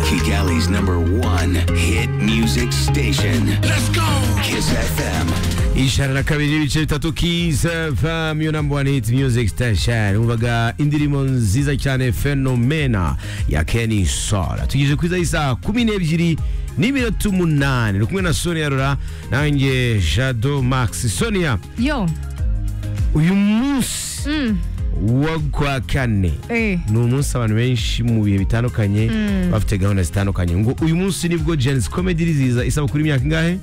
America's number one hit music station. Let's go! Kiss FM. Ishara nakabiri bitatu kiza va yo number one hit music station umvaga indirimbo nziza cyane fenomena ya Kenny Sora tugeze kwiza isa 12 n'iminota umunani uri kumwe na Sonia Rora nanjye Jado Max Sonia yo uyu munsi wo kwa kane eh ni umunsi abantu benshi mu bihe bitandukanye bafite gahunda zitandukanye ngo uyu munsi nibwo Genesis Comedy riziza isabukuru imyaka ingahe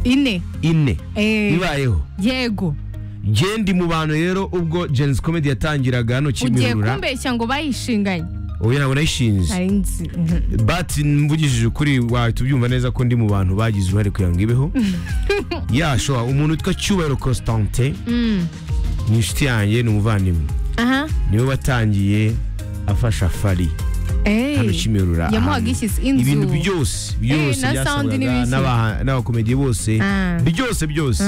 ine ine eh ibayeho yego njye ndi mu bantu rero ubwo Genesis Comedy yatangiraga hano ugiye Kimihurura kumbeshya ngo bayishinganye ubu ntabwo nayishinze nari nzi Mhm. but mvugishije ukuri wahita ubyumva neza ko ndi mu bantu bagize uruhare kugira ngo ibeho yashoha umuntu witwa Cyubahiro Constantin Mm. ni inshuti yanjye ni umuvandimwe aha niwe watangiye afasha Fari hano eh Kimihurura yamuhaga ahantu. ishyize inzu ibintu byose byose na sound byasabwaga n'ibiki. n'aba- n'abakomediye bose Ah. byose byose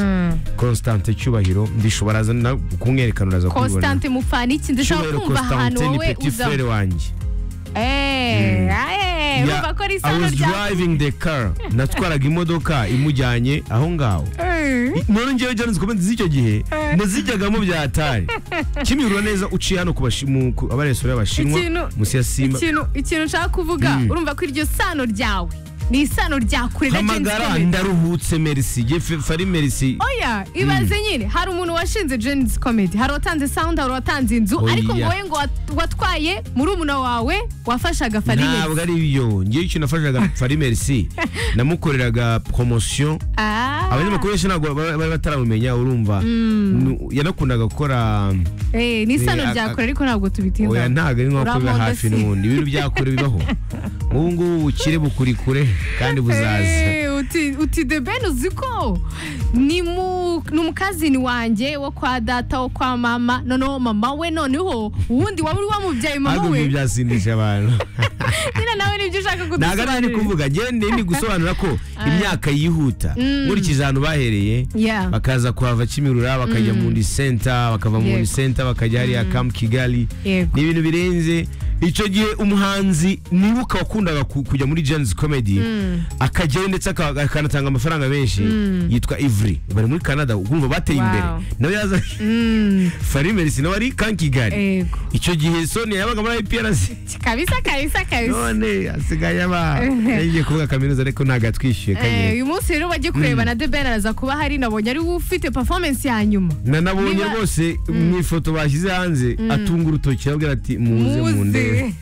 Constantin Cyubahiro ndishobora aza na- kumwerekana uraza kubibona Constante Mufaniki ndashaka Cyubahiro kumva ahantu Constantin ni wowe petit uza frere wanjye eh eh Yeah, urumva ko ari I isano was rya driving the car natwaraga imodoka imujyanye aho ngaho Eh. none ngewe Jones Gomez z'icyo gihe nazijyagamo bya tari kimihurura neza uciye hano ku bashi- mu- ku abaresura y'abashinwa Ikintu- munsi ya Simba ikintu ikintu nshaka kuvuga urumva ko iryo sano ryawe ni isano rya kure na Genesis hamagara Comedy ndaruhutse merci Jye fe- fari merci oya ibaze nyine hari umuntu washinze Genesis Comedy hari uwatanze sound hari uwatanze inzu Oya. ariko ngo wowe ngo wat- watwaye murumuna wawe wafashaga ntabwo Farinesi ari ibyo ngewe icyo nafashaga fari merci namukoreraga promotion abanyamakuru benshi ntabwo ba- bari bataramumenya urumva Nu- yanakundaga gukora eh ni isano Eh, rya a- kure ariko ntabwo oya tubitinda ntabwo ari nko biba Urankunda hafi si? n'ubundi ibintu byakure bibaho nk'ubu ngubu ubukire bukuri kure kandi buzaza Eh, uti uti de ben uzi ko ni mu ni umukazini wanjye wo kwa data wo kwa mama noneho mama we noneho uwundi waba uri wamubyaye mama ntabwo we ibyo byasindisha abantu nyine nawe nibyo ushaka ntabwo ari ari kudusobanurira kuvuga genda ni gusobanura ko imyaka yihuta nkurikije ahantu bahereye Yeah. bakaza kuhava kimirura bakajya mu ndi senta bakava mu Yego. ndi senta bakajya hariya kamu kigali Yego. ni ibintu birenze icyo gihe umuhanzi nibuka wakundaga ku- kujya muri jenzi komedi akajyayo ndetse aka- akanatanga amafaranga menshi yitwa ivuri bari muri canada ugumva bateye Wow. imbere nawe yaza Mm, farimerisi nawe ari kamu kigali Yego. icyo gihe sonia yabaga muri iprc kabisa kabisa kabisa none asigaye aba yagiye kuvuga kaminuza ariko ntabwo atwishyuye Eh, kanye uyu munsi rero bagiye kureba na The Ben araza kuba hari nabonye ari we ufite performance ya nyuma nanabonye niba- rwose mu ifoto bashyize hanze atunga urutoki arabwira ati muze Muze. mu ndebe